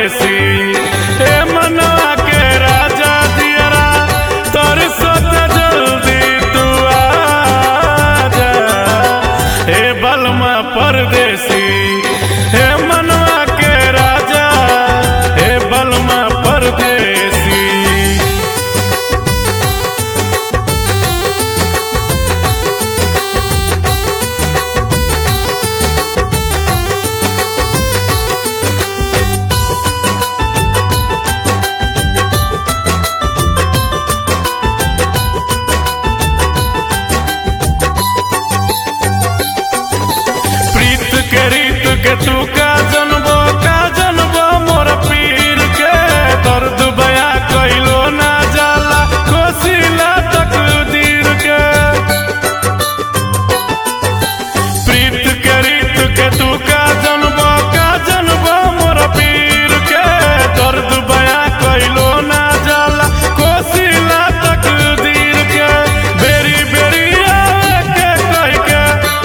परदेसी हे मनवा के राजा दियरा तोर सोच जल्दी तू आजा हे बलमा परदेसी हे मनवा के राजा हे बलमा परदेसी प्रीत के रीत के तू का जनबो का जनबो मोर पीर के दर्द बया कइलो ना जाला कोसिला तकदीर के प्रीत के रीत के तू का जनबो का जनबो मोर पीर के दर्द बया कइलो ना जाला कोसिला तकदीर के बेरी बेरी आवे के कह के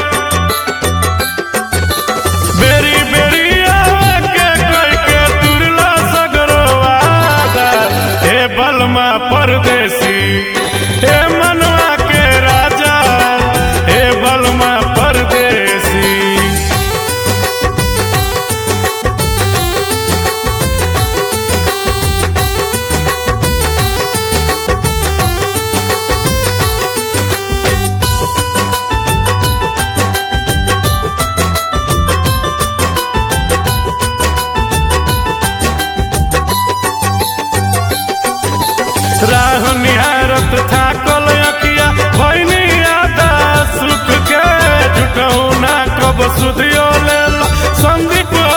बेरी बेरी आवे के कह के तुरला सगरवादा हे बलमा परदेसी हे मनवा के राजा हे बलमा परदेसी राह निहारत थाकल अकिया भैनी आदा सुख के झुठौ ना कब सुधियो लेल संदीप